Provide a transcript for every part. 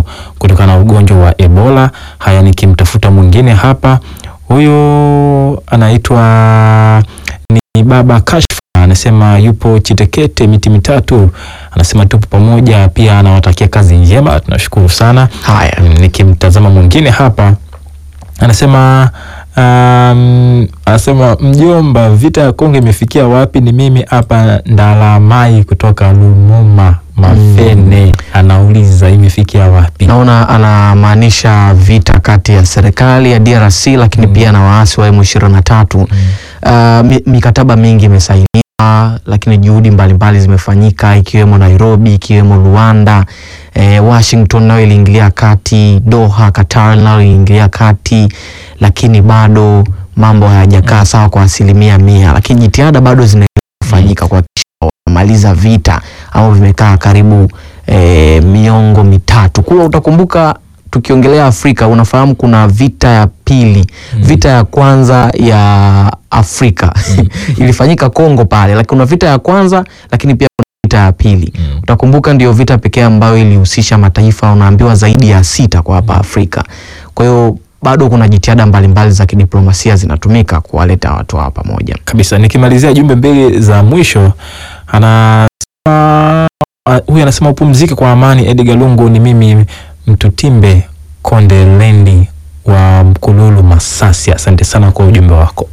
kutokana na ugonjwa wa Ebola. Haya, nikimtafuta mwingine hapa, huyo anaitwa ni baba Kashfa, anasema yupo Chitekete miti mitatu, anasema tupo pamoja, pia anawatakia kazi njema, tunashukuru sana. Haya. Mm, nikimtazama mwingine hapa anasema um, anasema mjomba, vita ya Kongo imefikia wapi? Ni mimi hapa Ndalamai kutoka Lumuma Mafene, anauliza imefikia wapi? Naona anamaanisha vita kati ya serikali ya DRC lakini pia na waasi wa M23. Uh, mi- mikataba mingi imesainiwa, lakini juhudi mbalimbali zimefanyika ikiwemo Nairobi, ikiwemo Rwanda, eh, Washington nayo iliingilia kati, Doha, Qatar nayo iliingilia kati, lakini bado mambo hayajakaa sawa kwa asilimia mia, lakini jitihada bado zinaendelea kufanyika kuhakikisha wanamaliza vita ambavyo vimekaa karibu eh, miongo mitatu. Kula utakumbuka tukiongelea Afrika unafahamu kuna vita ya pili. Vita ya kwanza ya Afrika ilifanyika Kongo pale, lakini kuna vita ya kwanza, lakini pia kuna vita ya pili. Utakumbuka ndio vita pekee ambayo ilihusisha mataifa unaambiwa zaidi ya sita kwa hapa Afrika. Kwa hiyo bado kuna jitihada mbalimbali za kidiplomasia zinatumika kuwaleta watu hawa pamoja. kabisa. Nikimalizia jumbe mbili za mwisho, anasema ah, huyu anasema upumzike kwa amani. Edgar Lungu, ni mimi Mtutimbe Konde Lendi wa Mkululu Masasi. Asante sana kwa ujumbe wako.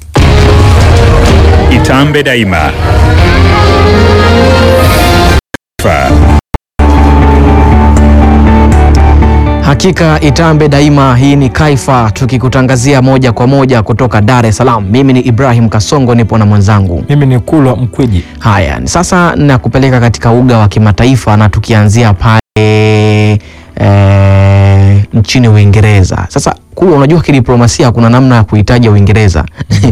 Itambe Daima. Fa. Hakika Itambe Daima, hii ni Kaifa tukikutangazia moja kwa moja kutoka Dar es Salaam. Mimi ni Ibrahim Kasongo, nipo na mwenzangu. Mimi ni Kulwa Mkwiji. Haya, ni sasa nakupeleka katika uga wa kimataifa na tukianzia pale e, nchini Uingereza. Sasa kule, unajua kidiplomasia kuna namna ya kuitaja Uingereza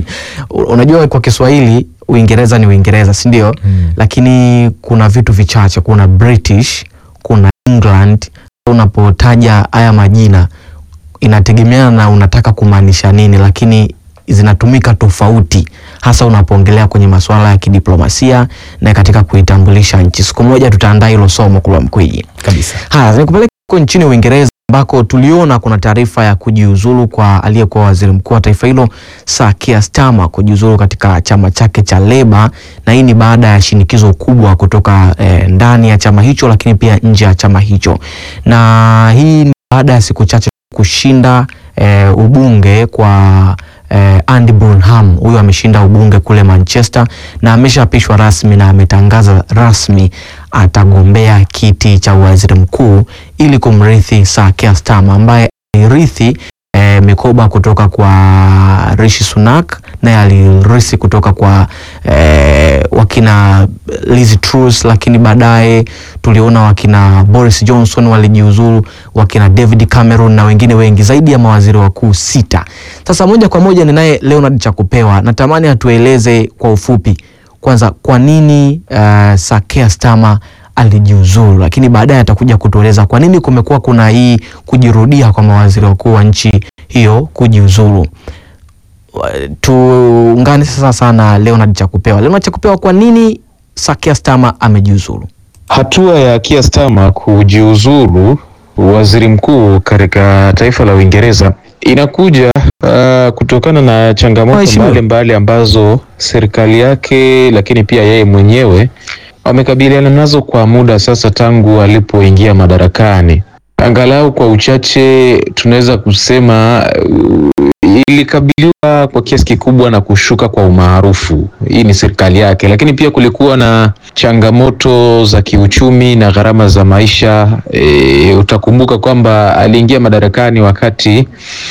unajua kwa Kiswahili Uingereza ni Uingereza, si ndio? Lakini kuna vitu vichache, kuna British, kuna England. Unapotaja haya majina inategemeana na unataka kumaanisha nini, lakini zinatumika tofauti, hasa unapoongelea kwenye masuala ya kidiplomasia na katika kuitambulisha nchi. Siku moja tutaandaa hilo somo Kulwa Mkwiji. Kabisa. Haya, nikupeleka huko nchini Uingereza ambako tuliona kuna taarifa ya kujiuzulu kwa aliyekuwa waziri mkuu wa taifa hilo Sir Keir Starmer kujiuzulu katika chama chake cha Leba, na hii ni baada ya shinikizo kubwa kutoka eh, ndani ya chama hicho, lakini pia nje ya chama hicho, na hii ni baada ya siku chache kushinda eh, ubunge kwa eh, Andy Burnham. Huyu ameshinda ubunge kule Manchester na ameshaapishwa rasmi na ametangaza rasmi atagombea kiti cha waziri mkuu ili kumrithi Sir Keir Starmer ambaye alirithi eh, mikoba kutoka kwa Rishi Sunak naye alirithi kutoka kwa eh, wakina Liz Truss, lakini baadaye tuliona wakina Boris Johnson walijiuzuru, wakina David Cameron na wengine wengi zaidi ya mawaziri wakuu sita. Sasa moja kwa moja ninaye Leonard Chakupewa, natamani atueleze kwa ufupi kwanza kwa nini uh, Sir Keir Starmer alijiuzuru, lakini baadaye atakuja kutueleza kwa nini kumekuwa kuna hii kujirudia kwa mawaziri wakuu wa nchi hiyo kujiuzuru. Wa- Tuungane sasa sana Leonard Chakupewa. Leonard Chakupewa, kwa nini Sir Keir Starmer amejiuzuru? Hatua ya Keir Starmer kujiuzuru waziri mkuu katika taifa la Uingereza inakuja uh, kutokana na changamoto Mheshimiwa. mbalimbali ambazo serikali yake lakini pia yeye mwenyewe amekabiliana nazo kwa muda sasa tangu alipoingia madarakani. Angalau kwa uchache tunaweza kusema uh, ilikabiliwa kwa kiasi kikubwa na kushuka kwa umaarufu. Hii ni serikali yake, lakini pia kulikuwa na changamoto za kiuchumi na gharama za maisha. E, utakumbuka kwamba aliingia madarakani wakati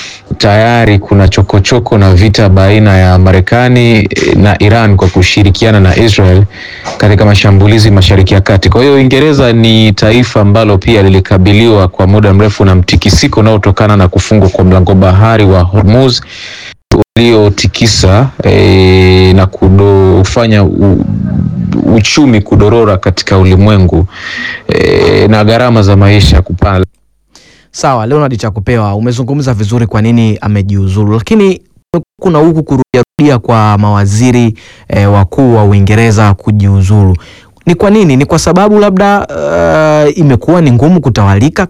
tayari kuna chokochoko na vita baina ya Marekani eh, na Iran kwa kushirikiana na Israel katika mashambulizi Mashariki ya Kati. Kwa hiyo Uingereza ni taifa ambalo pia lilikabiliwa kwa muda mrefu na mtikisiko unaotokana na kufungwa kwa mlango bahari wa Hormuz uliotikisa eh, na kufanya uchumi kudorora katika ulimwengu eh, na gharama za maisha kupanda. Sawa, Leonard Chakupewa, umezungumza vizuri kwa nini amejiuzuru, lakini kuna huku kurudiarudia kwa mawaziri eh, wakuu wa Uingereza kujiuzuru. Ni kwa nini? Ni kwa sababu labda uh, imekuwa ni ngumu kutawalika